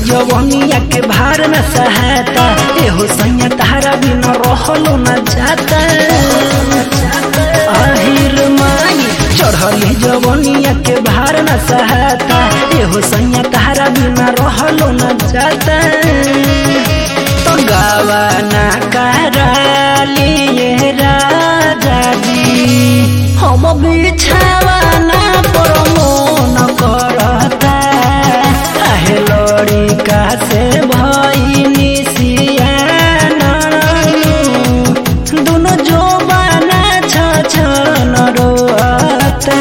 जवनिया के भार न सहाता एहो सैया तारा बिना रहलो न जाता आहिर माई चढ़ली जवनिया के भार न सहाता एहो सैया तारा बिना रहलो न जाता तो गावा ना करालिए राजा जी हम बिछावा ना परमो न करता आहे लड़ी का से भइनी सियाना दुनो जो बाना छ छ न रोता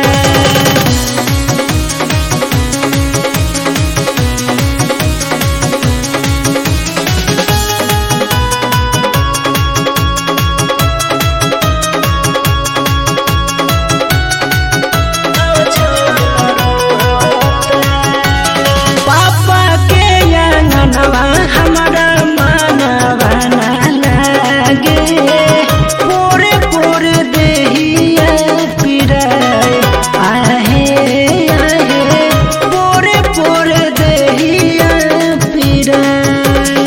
पापा के अंगनवा हमारा मनवा ना लागे पूरे पूरे देहिया पिराए आहे आहे पूरे पूरे देहिया पिराए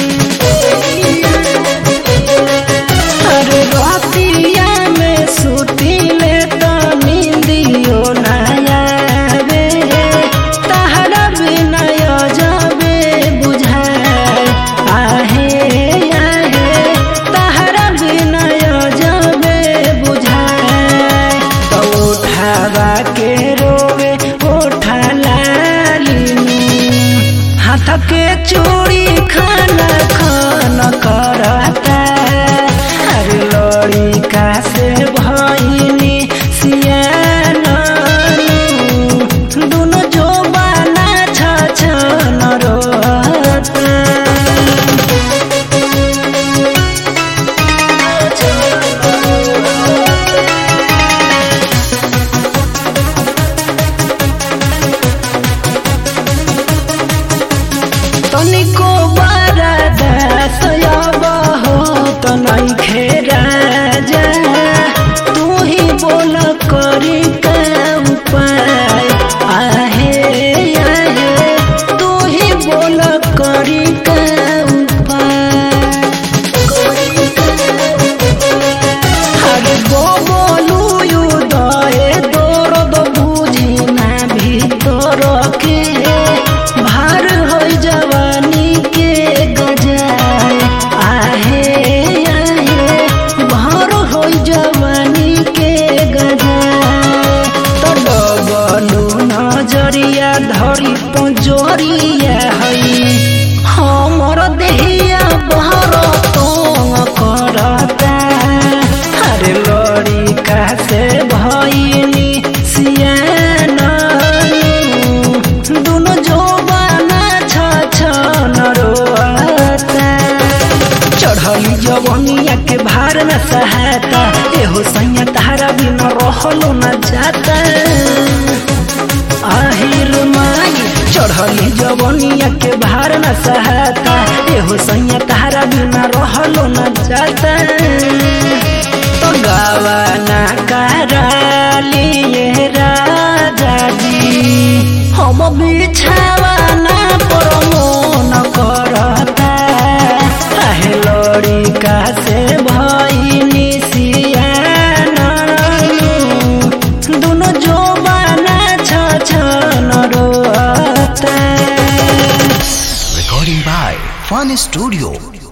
अरे रातिया में सुतिले तो नींदियो ना आवे तहरा बिना जाबे बुझाए आहे आहे तहरा बिना जाबे बुझाए तो उठावा के रोवे उठा लाली हाथ के चूड़ी खाना खाना करता अरे लड़ी का से भइनी सियाना दुनो जो बाना छ छ न रोता तनिको बरदा सयब हो त नइखे राजा तू ही बोल करी का उपाय आहे आहे तू ही बोल करी का उपाय हरे गो बोलू युदय दर्द बुझी ना ভিতর के भार হই जवानी के गजाय आहे आहे भार হই जवानी के गजाय तो डबलू नजरिया धरी पंजरिया हई हमर देहिया बहर तोंग करता अरे लड़ी का से भइनी सियाना दुनो जो बाना छ छ न रोता चढ़ली जवनिया के भार न सहाता एहो सैया तारा बिना रहलो न जाता आहिर माई चढ़ली जवनिया के भार न सहाता एहो सैया तारा बिना रहलो न जाता तो गावा ना करालिए राजा जी हम बिछावा ना परमो न करता आहे लड़ी का से भइनी सियाना दुनो जो बाना छ छ न रोता Recording by Fun Studio.